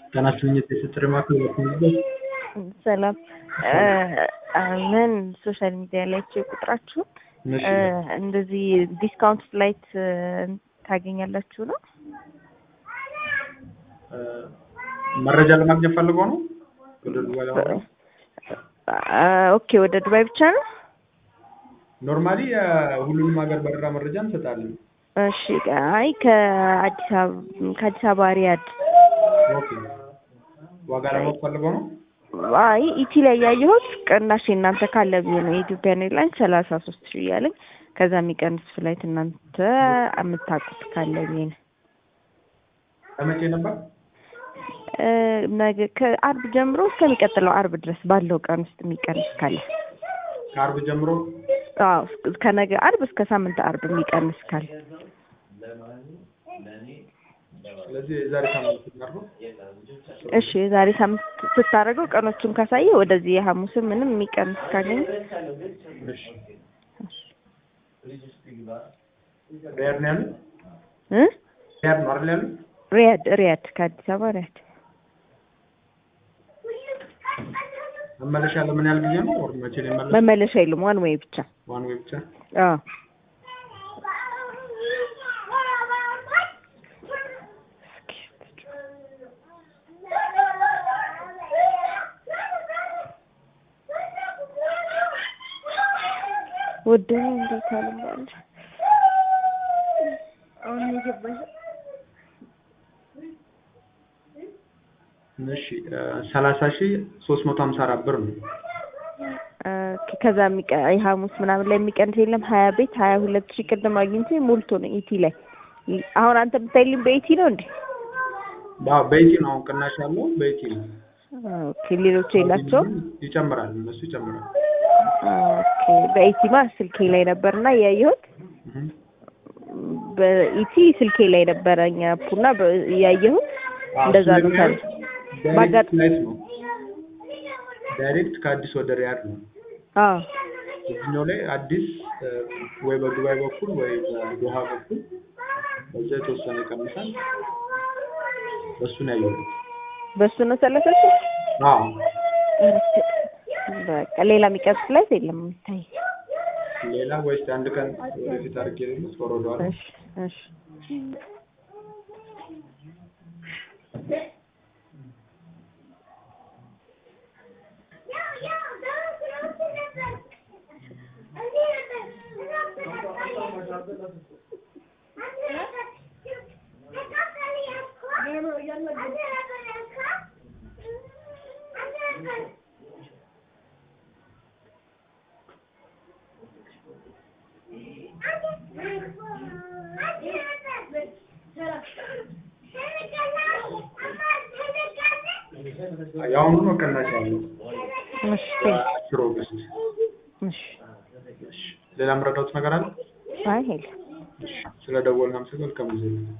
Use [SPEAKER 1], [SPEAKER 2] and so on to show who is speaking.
[SPEAKER 1] ጤና ይስጥልኝ የጥሪ ማዕከል በኩልበት
[SPEAKER 2] ሰላም ምን ሶሻል ሚዲያ ላይ ቼክ ቁጥራችሁ
[SPEAKER 1] እሺ
[SPEAKER 2] እንደዚህ ዲስካውንት ፍላይት ታገኛላችሁ ነው?
[SPEAKER 1] መረጃ ለማግኘት ፈልገው ነው ወደ ዱባይ ለማድረግ
[SPEAKER 2] ኦኬ ወደ ዱባይ ብቻ ነው?
[SPEAKER 1] ኖርማሊ ሁሉንም ሀገር በረራ መረጃ እንሰጣለን።
[SPEAKER 2] እሺ አይ ከአዲስ አበባ ከአዲስ አበባ ሪያድ
[SPEAKER 1] ኦኬ ዋጋ ለማወቅ ፈልገው ነው?
[SPEAKER 2] አይ ኢቲ ላይ ያየሁት ቅናሽ እናንተ ካለ ብዬ ነው የኢትዮጵያን ኤርላይንስ ሰላሳ ሶስት ሺህ እያለኝ ከዛ የሚቀንስ ፍላይት እናንተ የምታውቁት ካለ ብዬ ነው።
[SPEAKER 1] ለመቼ ነበር?
[SPEAKER 2] ነገ ከአርብ ጀምሮ እስከሚቀጥለው አርብ ድረስ ባለው ቀን ውስጥ የሚቀንስ ካለ
[SPEAKER 1] ከአርብ ጀምሮ
[SPEAKER 2] አዎ ከነገ አርብ እስከ ሳምንት አርብ የሚቀንስ ካለ
[SPEAKER 1] ስለዚህ የዛሬ ሳምንት እናድርገው።
[SPEAKER 2] እሺ የዛሬ ሳምንት ስታደርገው ቀኖቹን ካሳየ ወደዚህ የሐሙስን ምንም የሚቀንስ ካገኘ
[SPEAKER 1] እሺ ሪያድ ነው ያሉት?
[SPEAKER 2] እ
[SPEAKER 1] ሪያድ ነው አይደል ያሉት?
[SPEAKER 2] ሪያድ ሪያድ ከአዲስ አበባ ሪያድ
[SPEAKER 1] መመለሻ ለምን ያህል ጊዜ ነው? ወር መቼ ነው የሚመለስ?
[SPEAKER 2] መመለሻ የለም ዋን ዌይ ብቻ
[SPEAKER 1] ዋን ዌይ ብቻ።
[SPEAKER 2] አዎ ውድ ነው እንዴት አልባል አሁን የገባኝ
[SPEAKER 1] እሺ ሰላሳ ሺህ ሶስት መቶ ሀምሳ አራት ብር ነው።
[SPEAKER 2] ከዛ የሚቀ የሐሙስ ምናምን ላይ የሚቀንስ የለም። ሀያ ቤት ሀያ ሁለት ሺህ ቅድም አግኝቼ ሞልቶ ነው ኢቲ ላይ። አሁን አንተ ብታይልኝ በኢቲ ነው እንዴ?
[SPEAKER 1] አዎ በኢቲ ነው አሁን ቅናሽ ያለው በኢቲ ነው።
[SPEAKER 2] ኦኬ ሌሎች የላቸውም።
[SPEAKER 1] ይጨምራል፣ እነሱ ይጨምራል።
[SPEAKER 2] ኦኬ በኢቲማ ስልኬ ላይ ነበርና ያየሁት
[SPEAKER 1] እህ
[SPEAKER 2] በኢቲ ስልኬ ላይ ነበረኛ ፑና ያየሁት እንደዛ ነው ታዲያ
[SPEAKER 1] ዳይሬክት
[SPEAKER 2] ባጋጥ-
[SPEAKER 1] ፍላይት ነው። ዳይሬክት ከአዲስ ወደ ሪያድ ነው።
[SPEAKER 2] አዎ
[SPEAKER 1] እዚህኛው ላይ አዲስ ወይ በዱባይ በኩል ወይ በዶሃ በኩል በዛ የተወሰነ ይቀንሳል። በሱ ነው ያየሁት።
[SPEAKER 2] በሱ ነው ሰላሳ ሺህ
[SPEAKER 1] አዎ
[SPEAKER 2] በቃ ሌላ የሚቀንስ ፍላይት የለም የሚታይ
[SPEAKER 1] ሌላ ወይስ አንድ ቀን ወደፊት አድርጌ ደግሞ ወረዷል።
[SPEAKER 2] እሺ እሺ
[SPEAKER 1] የአሁኑ ነው ቅናሽ ያለው
[SPEAKER 2] እሺ ቴንክ
[SPEAKER 1] አስር ኦገስት።
[SPEAKER 2] እሺ
[SPEAKER 1] ሌላ የምረዳውት ነገር አለ?
[SPEAKER 2] አይ የለም
[SPEAKER 1] ስለ ደወልን አመሰግናለሁ። መልካም ጊዜ